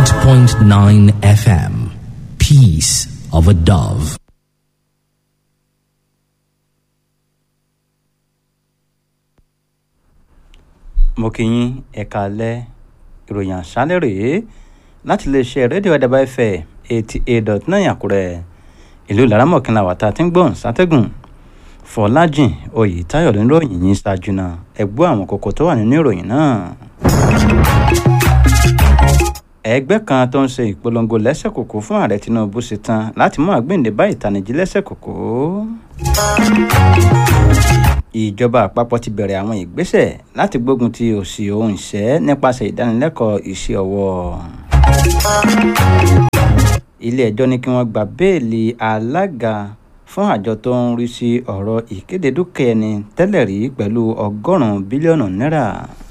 88.9 FM. Peace of a Dove. mo kí yín ẹ̀ka alẹ́ ìròyìn àṣálẹ́ rèé láti iléeṣẹ́ rédíò àdàbà ẹ̀fẹ̀ eighty eight dot nine àkúrẹ́ ìlú laramọ̀kìnlá wàtá tí ń gbọ́n sátẹ́gùn fọlájìn oyètáyọ̀ ló ń ròyìn yín ṣáájú náà ẹ gbọ́ àwọn kókó tó wà nínú ìròyìn náà. ẹgbẹ́ kan tó ń ṣe ìpolongo lẹ́sẹ̀kòkò fún ààrẹ tinubu ṣetán láti mú àgbéǹde bá ìtànìjí lẹ́sẹ̀kòkò ìjọba àpapọ̀ ti bẹ̀rẹ̀ àwọn ìgbésẹ̀ láti gbógun ti òṣì ohun ìṣẹ́ nípasẹ̀ ìdánilẹ́kọ̀ọ́ iṣẹ́ ọwọ́. ilé ẹjọ́ ní kí wọ́n gba béèlì alága fún àjọ tó ń rí sí ọ̀rọ̀ ìkéde dúkìá ẹni tẹ́lẹ̀ rí pẹ̀lú ọgọ́rùn-ún bílíọ̀nù náírà.